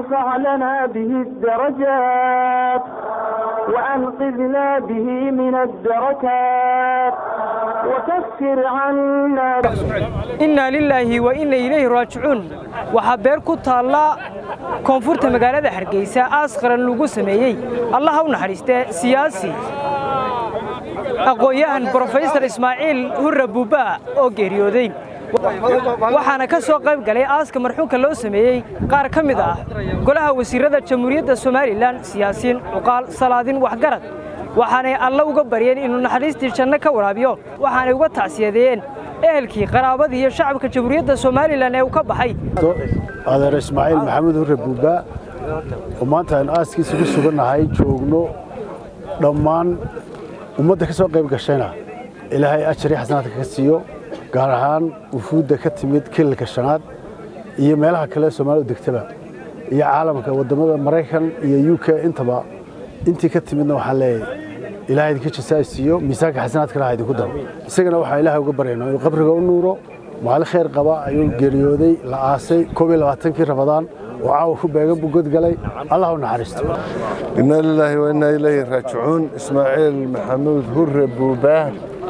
وارفع لنا به الدرجات وأنقذنا به من الدركات وكفر عنا innaa lilaahi wa inna ilayhi raajicuun waxaa beer ku taalla koonfurta magaalada hargeysa aas qaran lagu sameeyey allah ha u naxariistee siyaasi aqoon-yahan brofesor ismaaciil hurre buubbaa oo geeriyooday waxaana ka soo qayb galay aaska marxuumka loo sameeyey qaar ka mid ah golaha wasiirrada jamhuuriyadda somalilan siyaasiyiin cuqaal salaadin waxgarad waxaanay alla uga baryeen inuu naxariistii janno ka waraabiyo waxaanay uga tacsiyadeeyeen ehelkii qaraabadii iyo shacabka jamhuuriyadda somalilan ee uu ka baxay adeer ismaaciil maxamed hurre buubbaa oo maanta aynu aaskiisa ku sugannahay joogno dhammaan ummadda ka soo qayb gashayna ilaahay ajar iyo xasanaadka ka siiyo gaar ahaan wufuudda ka timid kilalka shanaad iyo meelaha kale ee soomaalidu degtaba iyo caalamka waddamada maraykan iyo u k intaba intii ka timidna waxaan leeyahay ilaahay idinka jasaa siiyo miisaanka xasanaadkana ha idinku daro isagana waxaa ilaahay uga baryayna inuu qabriga u nuuro maalin khayr qaba ayuu geeriyooday la aasay koob iyo labaatankii rabadaan oo caawa ku beegan buu godgalay allah u naxariisto inna lilaahi wa innaa ilayhi raajicuun ismaaciil maxamuud hurre buubaa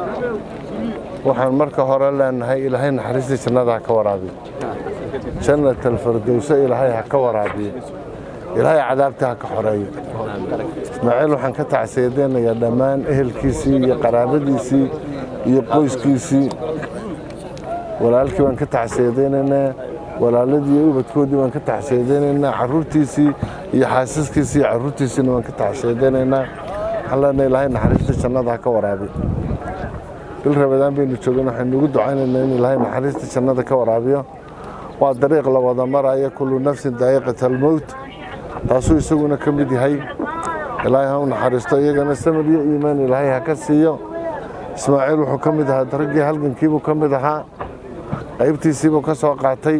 waxaan marka hore leenahay ilaahay naxariistii jannada ha ka waraabiyo jannat alfirdowse ilaahay ha ka waraabiyo ilaahay cadaabta ha ka xoreeyo ismaaciil waxaan ka tacsiyadeynayaa dhammaan ehelkiisii iyo qaraabadiisii iyo qoyskiisii walaalkii baan ka tacsiyadeynaynaa walaaladii iyo ubadkoodii baan ka tacsiyadeynaynaa carruurtiisii iyo xaasaskiisii iyo carruurtiisiina waan ka tacsiyadeynaynaa waxaan leenahay ilaahay naxariista jannada ha ka waraabiyo bil rabadaan baynu joogeen waxaynu ugu ducaynaynaa in ilaahay naxariista jannada ka waraabiyo waa dariiq la wada maraya kullu nafsin daa'iqat almowt taasuu isaguna ka mid yahay ilaahay ha u naxariisto iyagana samir iyo iimaan ilaahay ha ka siiyo ismaaciil wuxuu ka mid ahaa daraggii halgankiibuu ka mid ahaa qaybtiisiibuu ka soo qaatay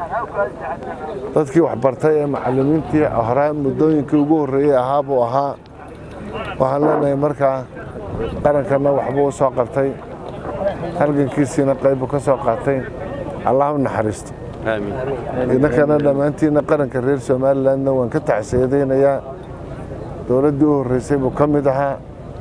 dadkii waxbartay ee macallimiintii horaa muddooyinkii ugu horreeyey ahaa buu ahaa waxaan leenahay markaa qarankanna waxbuu u soo qabtay halgankiisiina qaybbuu ka soo qaatay allah u naxariisto idinkana dhammaantiinna qaranka reer somalilandna waan ka tacsiyadaynayaa dowladdii u horreysay buu ka mid ahaa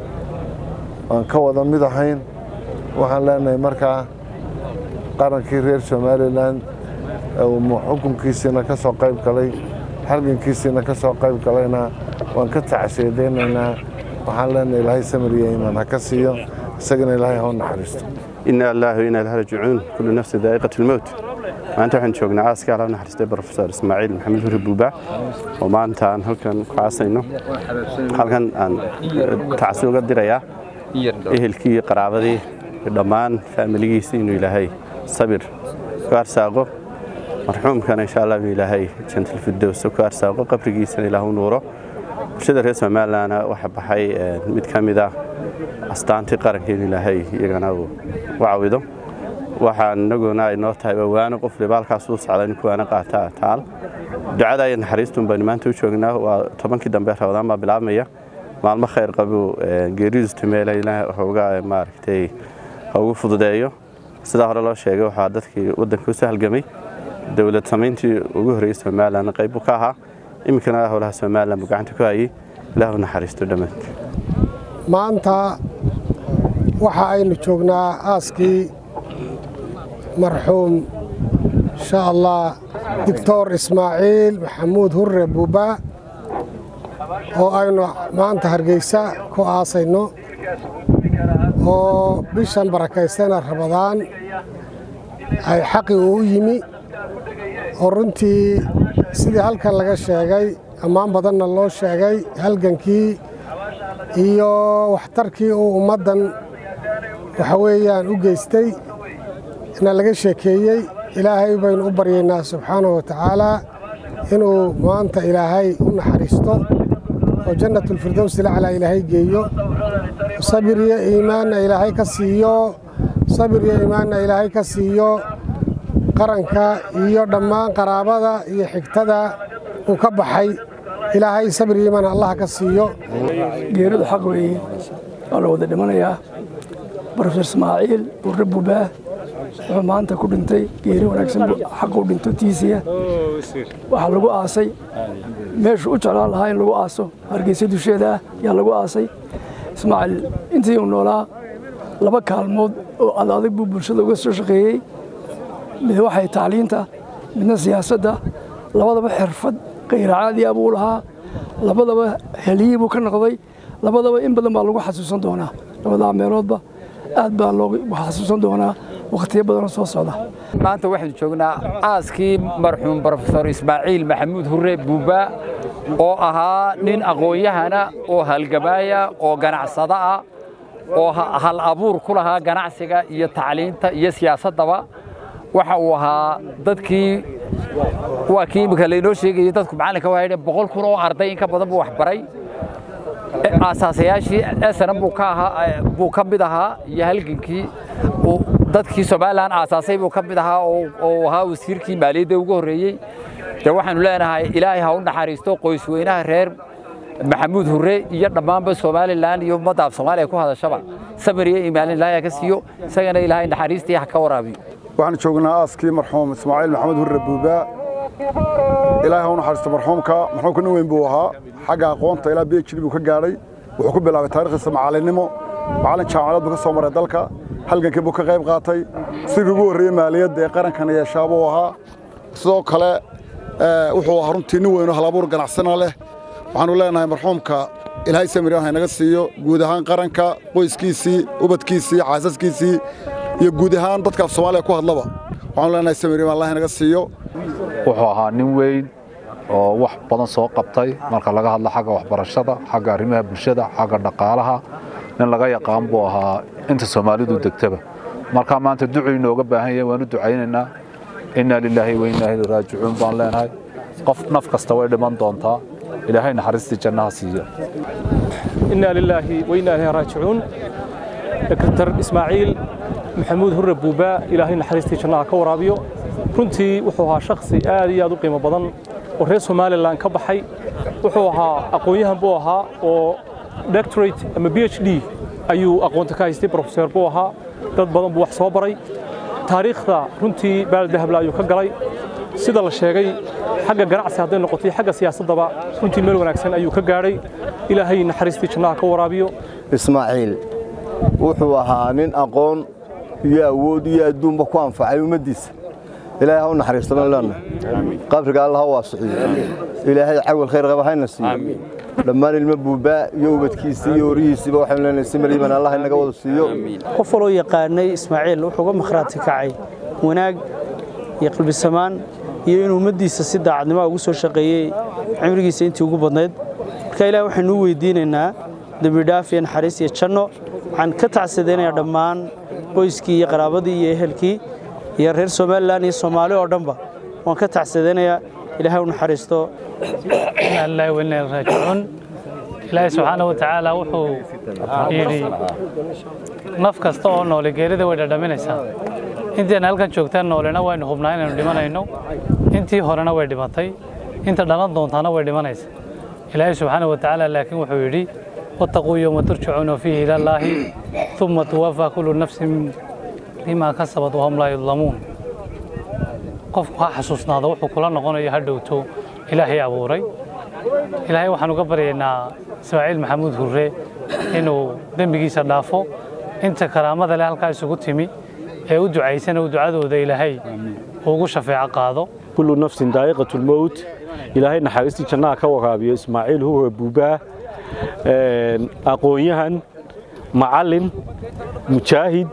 waan ka wada mid ahayn waxaan leenahay markaa qarankii reer somalilan xukunkiisiina ka soo qayb galay halgankiisiina ka soo qayb galayna waan ka tacsiyadaynaynaa waxaan leenahay ilaahay samir iyo iimaan ha ka siiyo isagana ilaahay ha u naxariisto إنا الله وإنا إليه راجعون كل نفس ذائقة الموت maanta waxaan joognaa aaska ala naxariistay brofesor ismaaciil maxamed huri buuba oo maanta aan halkan ku caasayno halkan aan tacsi uga dirayaa ehelkii iyo qaraabadii iyo dhammaan faamiligiisa inuu ilaahay sabir ku arsaaqo marxuumkana insha allah inuu ilaahay jantalfidowsa ku arsaaqo qabrigiisana ilaah u nuuro bulshada reer somalilandna waxa baxay mid ka mid ah astaantii qaranka in ilaahay iyagana uu u cawido waxaan inaguna ay noo tahay wawaano qof libaalkaas uu socda in kuwaana qaata taal ducada iyo naxariistun baynu maanta u joognaa waa tobankii dambe rabadaan baa bilaabmaya maalmo khayr qabuu geeridiis tumeela ilaah waxuga maaragtay ha ugu fududeeyo sidaa hore loo sheegay waxaa dadkii waddanka usoo halgamay dowlad samayntii ugu horreeyey somalilan qayb buu ka ahaa iminkana howlaha somalilan buu gacanta ku hayay ilaah u naxariisto dhammaantii maanta waxa aynu joognaa aaskii marxuum insha allah doctor ismaaciil maxamuud hurre buuba oo aynu maanta hargeysa ku aasayno oo bishan barakaysana rabadaan ay xaqi uu yimi oo runtii sidii halkan laga sheegay ammaan badanna loo sheegay halgankii iyo waxtarkii uu ummaddan waxa weeyaan u geystay na laga sheekeeyey ilaahay baynu u baryaynaa subxaanahu wa tacaalaa inuu maanta ilaahay u naxariisto oo jannatulfirdows ilaclaa ilaahay geeyo sabir iyo iimaanna ilaahay ka siiyo sabir iyo iimaanna ilaahay ka siiyo qaranka iyo dhammaan qaraabada iyo xigtada uu ka baxay ilaahay sabir iyo iimaan allah ka siiyo geeridu xaq weeye waa la wada dhimanayaa brofesor ismaaciil burre bubaa wuxuu maanta ku dhintay geeri wanaagsan xaquu dhinto tiisiya waxaa lagu aasay meeshuu u jeclaan lahaa in lagu aaso hargeysa dusheeda ah yaa lagu aasay ismaaciil intii uu noolaa laba kaalmood oo adadag buu bulshada uga soo shaqeeyey mid waxay tacliinta midna siyaasadda labadaba xirfad kayracaadiya buu lahaa labadaba heliyii buu ka noqday labadaba in badan baa lagu xasuusan doonaa labadaa meeloodba aad baa loogu xasuusan doonaa wakhtiyo badanoo soo socda maanta waxaynu joognaa aaskii marxuum brofesor ismaaciil maxamuud hurre buuba oo ahaa nin aqoon-yahana oo halgamaaya oo ganacsado ah oo hal abuur ku lahaa ganacsiga iyo tacliinta iyo siyaasaddaba waxa uu ahaa dadkii waa kii imika laynoo sheegayay dadku macallinka waa yidhi boqol kun oo arday in ka badan buu waxbaray aasaasayaashii snm buu ka ahaa buu ka mid ahaa iyo halgankii dadkii somalilan aasaasay buu ka mid ahaa oo ahaa wasiirkii maaliyadda ugu horreeyey dee waxaanu leenahay ilaahay ha u naxariisto qoysweynaha reer maxamuud hurre iyo dhammaanba somalilan iyo ummadda af soomaaliya ku hadashaba samir iyo iimaalin ilaahay ka siiyo isagana ilaahay naxariistii ha ka waraabiyo waxaan joognaa aaskii marxuum ismaaciil maxamed hurre buubaa ilaahay ha u naxariisto marxuumka marxuumka nin weyn buu ahaa xagga aqoonta ilaa b h d buu ka gaadhay wuxuu ku bilaabay taarikhdiisa macallinnimo macallin jaamacadeed buu ka soo maray dalka halgankii buu ka qayb qaatay sidii ugu horreeyey maaliyadda ee qarankan yeeshaa buu ahaa sidoo kale wuxuu ahaa runtii nin weyn oo halabuur ganacsana leh waxaanu leenahay marxuumka ilaahay samiryan haynaga siiyo guud ahaan qaranka qoyskiisii ubadkiisii xaasaskiisii iyo guud ahaan dadka af soomaaliya ku hadlaba waxaanu leenahay samiryan allah haynaga siiyo wuxuu ahaa nin weyn oo wax badan soo qabtay marka laga hadlo xagga waxbarashada xagga arrimaha bulshada xagga dhaqaalaha nin laga yaqaan buu ahaa inta soomaalidu degtaba markaa maanta ducuu inooga baahan yahay waanu ducaynaynaa innaa lilaahi wa innaa ilaihi raajicuun baan leenahay qof naf kasta way dhiman doontaa ilaahay naxariistii jannaha siiya innaa lilaahi wa innaa ilaihi raajicuun dr ismaaciil maxamuud hurre buubaa ilaahay naxariistii jannaha ka waraabiyo runtii wuxuu ahaa shakhsi aad iyo aad u qiimo badan oo reer somalilan ka baxay wuxuu ahaa aqoon-yahan buu ahaa oo doctorate ama b h d ayuu aqoonta ka haystay brofeser buu ahaa dad badan buu wax soo baray taariikhda runtii baaldahable ayuu ka galay sida la sheegay xagga ganacsi hadday noqotay xagga siyaasaddaba runtii meel wanaagsan ayuu ka gaadhay ilaahay naxariistii jannaha ka waraabiyo ismaaciil wuxuu ahaa nin aqoon iyo awood iyo adduunba ku anfacay ummaddiisa ilaahay ha u naxariisto baan leenahay qabriga alla ha waasiciyo ilaahay cawal khayr qaba hayna siiyo dhammaan ilmo buubaa iyo ubadkiisii iyo horihiisiiba waxaynu leenahay si mariiban allah inaga wada siiyo qof waloo yaqaanay ismaaciil wuxuu uga makhraati kacay wanaag iyo qalbisamaan iyo inuu ummaddiisa si daacadnimo ugu soo shaqeeyey cimrigiisa intii ugu badnayd marka ilaah waxaynu u weydiinaynaa dembidhaaf iyo naxariis iyo janno waxaan ka tacsadaynayaa dhammaan qoyskii iyo qaraabadii iyo ehelkii iyo reer somalilan iyo soomaali oo dhanba waan ka tacsadaynayaa ilaahay u naxariisto ilaahi weyna raajicuun ilaahay subxaana wa tacaala wuxuu yidhi naf kasta oo noole geerida way dhadhaminaysaa intiina halkan joogtaan noolena waynu hubnaa inaynu dhimanayno intii horena way dhimatay inta dhalan doontaana way dhimanaysa ilaahay subxaana wa tacaala laakiin wuxuu yidhi wattaquu yowma turjacuuna fiihi ila allaahi uma tuwafaa kullu nafsin bima kasabat wahum laa yudlamuun qofku ha xasuusnaado wuxuu kula noqonayo ha dhowto ilaahay abuuray ilaahay waxaan uga baryaynaa ismaaciil maxamuud hurre inuu dembigiisa dhaafo inta karaamada leh halkaa isugu timi ee u ducaysana uu ducadooda ilaahay ugu shafeeco qaado kullu nafsin daa'iqatulmowt ilaahay naxariistii jannaha ka waraabiyo ismaaciil hurre buubaa aqoon-yahan macallin mujaahid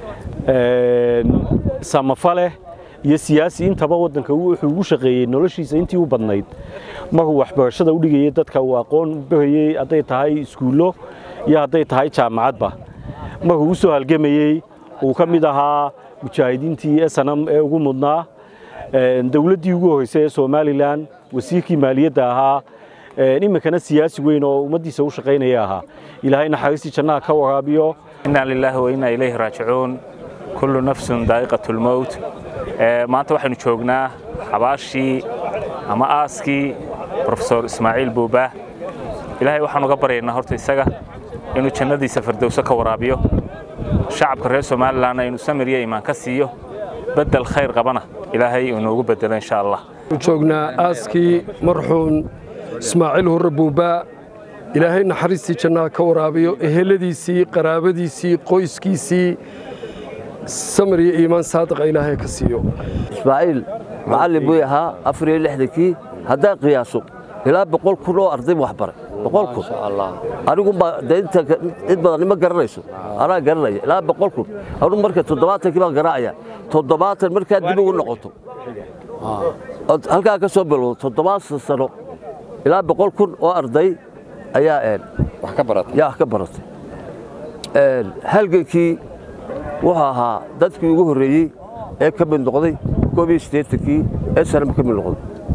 samafaleh iyo siyaasi intaba waddanka wuxuu ugu shaqeeyey noloshiisa intii u badnayd markuu waxbarashada u dhigayey dadka uu aqoon barayey hadday tahay iskuullo iyo hadday tahay jaamacadba markuu u soo halgamayey uu ka mid ahaa mujaahidiintii snm ee ugu mudnaa dowladdii ugu horreysay ee somalilan wasiirkii maaliyadda ahaa iminkana siyaasi weyn oo ummaddiisa u shaqaynaya ahaa ilaahay naxariistii jannaha ka waraabiyo inaa lilaahi wa innaa ilayhi raajicuun kullu nafsun daa'iqatu lmowt maanta waxaynu joognaa xabaashii ama aaskii brofesor ismaaciil buubaah ilaahay waxaan uga baryaynaa horta isaga inuu jannadiisa fardowso ka waraabiyo shacabka reer somalilanna inuu samir iyo imaan ka siiyo beddel khayr qabana ilaahay inoogu beddelo insha allah joognaa aaskii marxuun ismaaciil hurre buubaa ilaahay naxariistii jannaha ka waraabiyo eheladiisii qaraabadiisii qoyskiisii samir iyo iimaan saadiqa ilaahay ka siiyo ismaaciil macallin buu ahaa afar iyo lixdankii haddaan qiyaaso ilaa boqol kun oo arday wax baray boqol kun anigumbaa dee inta cid badan ima garanayso anaa garanaya ilaa boqol kun anugu marka toddobaatankii baan garaacaya toddobaatan markaa dib ugu noqoto ood halkaa ka soo bilowdo toddobaatan sano ilaa boqol kun oo arday ayaa wax ka baratay yaa wax ka baratay halgankii wuxuu ahaa dadkii ugu horreeyey ee ka mid noqday koob iyo siddeetankii ee sanama ka mid noqday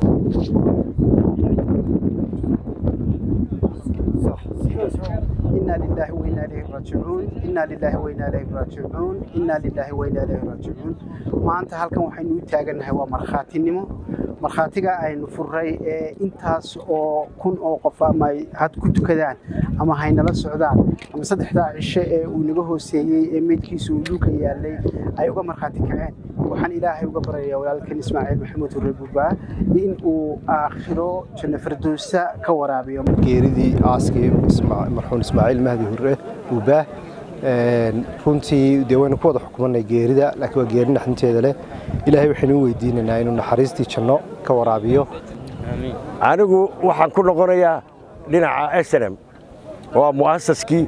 إنا لله وإنا إليه راجعون إنا لله وإنا إليه راجعون إنا لله وإنا إليه راجعون maanta halkan waxaynu u taagannahay waa markhaatinimo markhaatiga aynu furray ee intaas oo kun oo qof ama had ku tukadaan ama haynala socdaan ama saddexdaa cisho ee uu naga hooseeyey ee meydkiisu uu dhulka yaallay ay uga markhaati kaceen waxaan ilaahay uga baryayaa walaalkan ismaaciil maxamuud hurre buubaa in uu aakhiro janno firdowsa ka waraabiyo geeridii aaskii marxuun ismaaciil mahdi hurre buubaa runtii dee waynu ku wada xukumanay geerida laakiin waa geeri naxdinteeda leh ilaahay waxaynu u weydiinaynaa inuu naxariistii janno ka waraabiyo anigu waxaan ku noqonayaa dhinaca snm waa mu'asaskii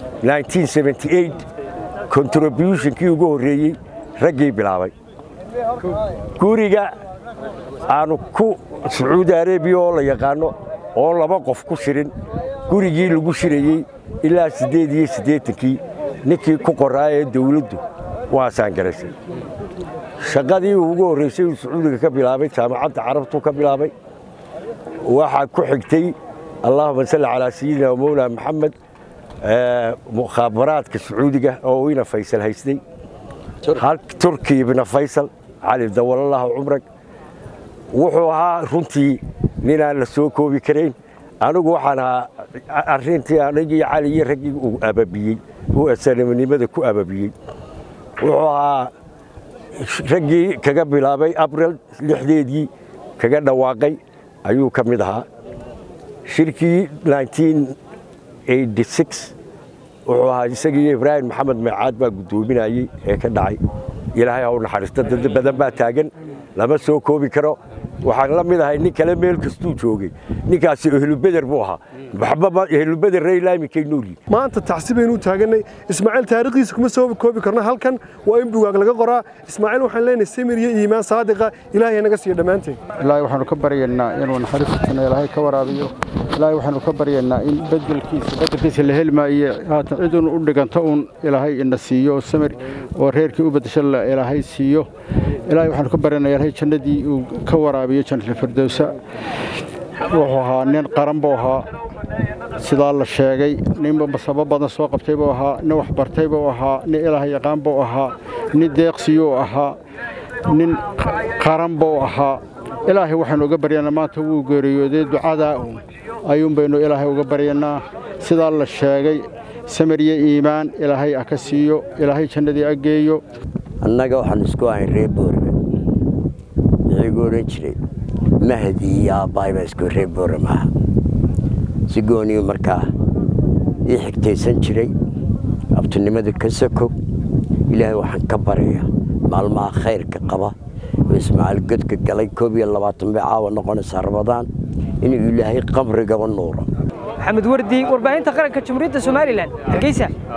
contributionkii ugu horreeyey raggii bilaabay guriga aanu ku sacuudi arabiya oo la yaqaano oo laba qof ku shirin gurigii lagu shirayey ilaa siddeed iyo siddeetankii ninkii ku qoraa ee dawladdu waasaan garaysay shaqadii ugu horraysay uu sacuudiga ka bilaabay jaamacadda carabtu ka bilaabay waxaa ku xigtay allahuma salli calaa sayidina mawlaa maxamed mukhaabaraadka sacuudiga oo ina faysal haystay turki ibna faysal cali dawalallahu cumrag wuxuu ahaa runtii ninaan la soo koobi karayn anigu waxaan ahaa arrintii anigii cali iyo raggii uu ababiyey uu asanaminimada ku ababiyey wuxuu ahaa raggii kaga bilaabay abril lixdeedii kaga dhawaaqay ayuu ka mid ahaa shirkii wuxuu ahaa isagii ibraahim maxamed meecaad baa guddoominayey ee ka dhacay ilaahay ha u naxariisto dad badan baa taagan lama soo koobi karo waxaan la mid ahay nin kale meel kastuu joogay ninkaasi ehlubeder buu ahaa waxba ehlubeder raylaamikay noolyi maanta tacsi baynu u taaganay ismaaciil taariikhdiisa kuma soo koobi karno halkan waa in bugaag laga qoraa ismaaciil waxaan leenahay samir iyo iimaan saadiqa ilaahay naga siiyo dhammaanteen ilaahay waxaanu ka baryaynaa inuu naxariistiisana ilaahay ka waraabiyo ilaahay waxaanu ka baryaynaa in bedelkiisa bedelkiisa la heli maayo haatan cidun u dhiganto uun ilaahay ina siiyo samir oo reerkii u bedesho ilaahay siiyo ilaahay waxaanu ka baryaynaa ilaahay jannadii uu ka waraabiyo jannatul firdowsa wuxuu ahaa nin qaran buu ahaa sidaa la sheegay ninba masabo badan soo qabtay buu ahaa nin waxbartay buu ahaa nin ilaah yaqaan buu ahaa nin deeqsiyuu ahaa nin qaran buu ahaa ilaahay waxaynu uga baryanaa maanta wuu geeriyooday ducadaa uun ayuun baynu ilaahay uga baryanaa sidaa la sheegay samir iyo iimaan ilaahay ah ka siiyo ilaahay jannadii a geeyo annaga waxaan isku ahayn reer boorame iyagu odhan jiray mahdi iyo aabbahay baa isku reer boorame aha si gooniyu markaa ii xigtaysan jiray abtinimada ka sako ilaahay waxaan ka baraya maalmaha khayrka qaba oo ismaaciil godka galay koob iyo labaatan bay caawa noqonaysaa rabadaan inuu ilaahay qabrigaba nuuro maxamed wardi warbaahinta qaranka jamhuuriyadda somalilan hargeysa